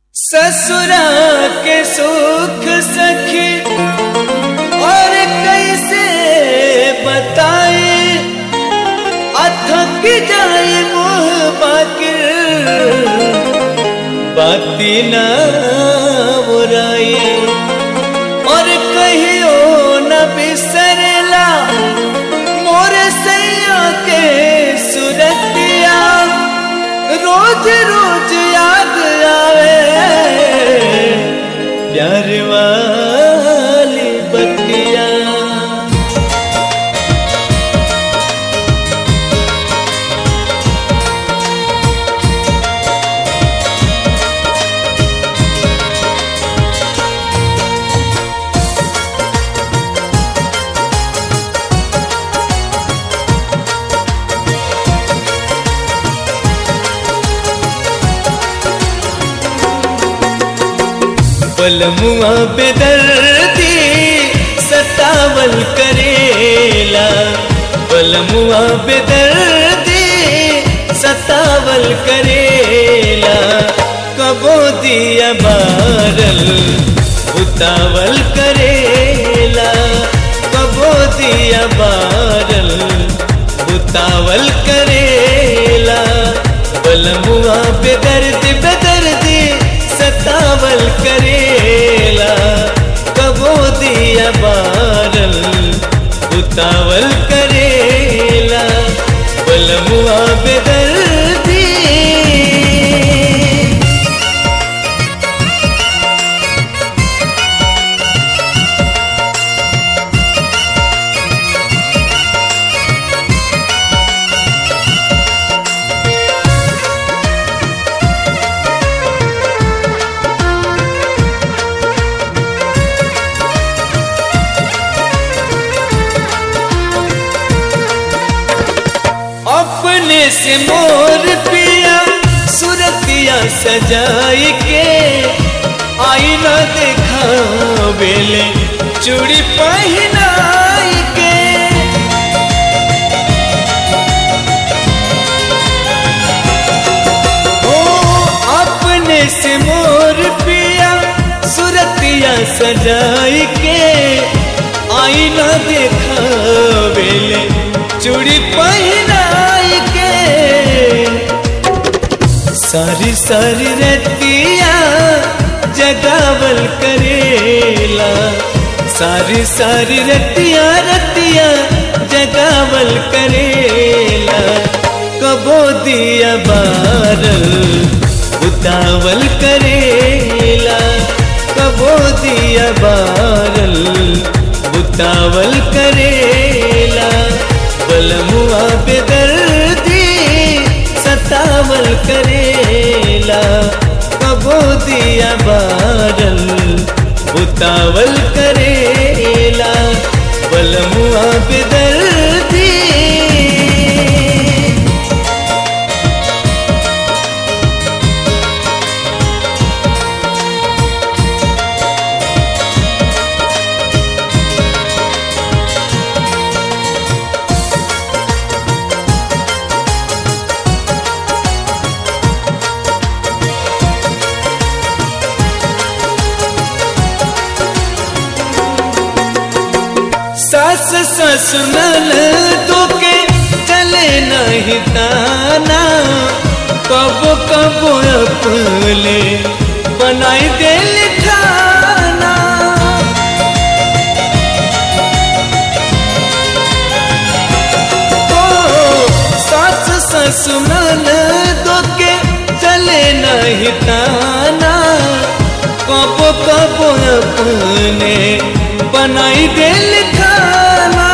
ससुरा के सुख सखी और कैसे बताए अथक जाए मोह बाकिर बाती न बुराई और कहियो न बिसरला मोर सैया के सुरतिया रोज रोज याद आवे प्यार वाली बतिया पलमुआ बेदर्दी सतावल करेला पलमुआ बेदर्दी सतावल करेला कबो दिया बारल उतावल करेला कबो दिया बारल उतावल करेला पलमुआ बेदर्दी बेदर्दी सतावल करेला कबो दिया बारल उतावल करेला बलमुआ बेदर्दी अपने से मोर पिया सुरतिया सजाई के आईना देखा बेले चूड़ी पहनाई के ओ अपने से मोर पिया सुरतिया सजाई के आईना देखा बेले चूड़ी पहनाई के सारी सारी रतिया जगावल करेला सारी सारी रतिया रतिया जगावल करेला कबो दिया बारल उतावल करेला कबो दिया बारल उतावल करेला बलमुआ बेदर्दी सतावल करेला कबो दिया बारल उतावल करेला बलमुआ बेदर्दी सास ससुरल तो के चले नहीं ताना कब कब अपने बनाई दिल खाना ओ सास ससुरल तो के चले नहीं ताना कब कब अपने बनाई दिल खाना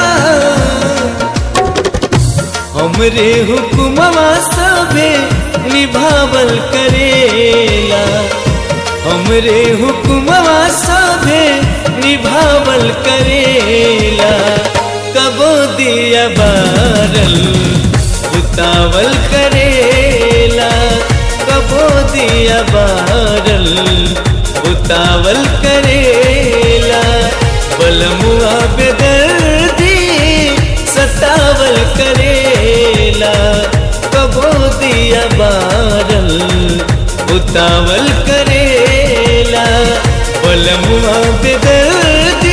हमरे हुक्मवा सबे निभावल करेला हमरे हुक्मवा सबे निभावल करेला कबो दिया बारल उतावल करेला कबो दिया बारल उतावल करेला बलमुआ बेदर्दी सतावल करेला कबो दिया बारल उतावल करेला बलमुआ बेदर्दी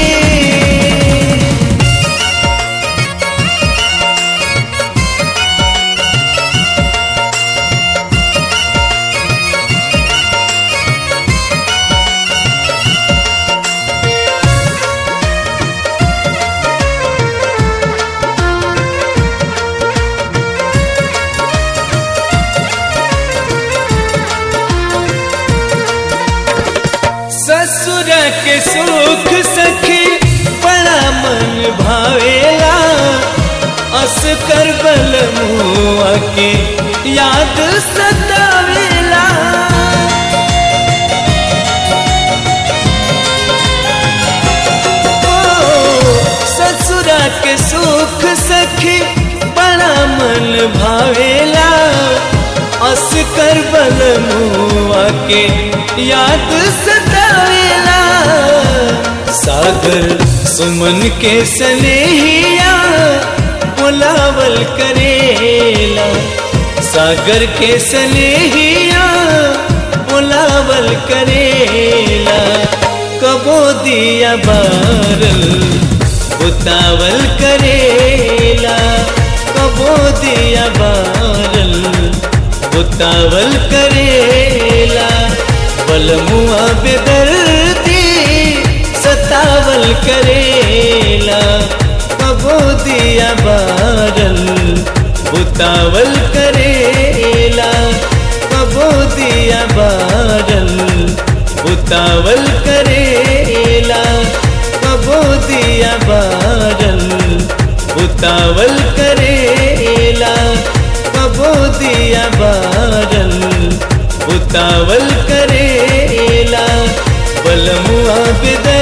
ससुर के सुख सखी बड़ा मन भावेला अस कर बल मुआ के याद सतावेला ओ, ससुरा के सुख सखी बड़ा मन भावेला अस कर बल मुआ के याद सतावेला सागर सुमन के सनेहिया बुलावल करेला सागर के सनेहिया बुलावल करेला कबो दिया बारल बुतावल करेला कबो दिया बारल बुतावल करेला बलमुआ बेदर्दी सतावल करेला कबो दिया बारल बुतावल करेला कबो दिया बारल बुतावल करेला कबो दिया बारल बुतावल करेला कबो दिया बारल बुतावल करेला बलमुआ बेदर्दी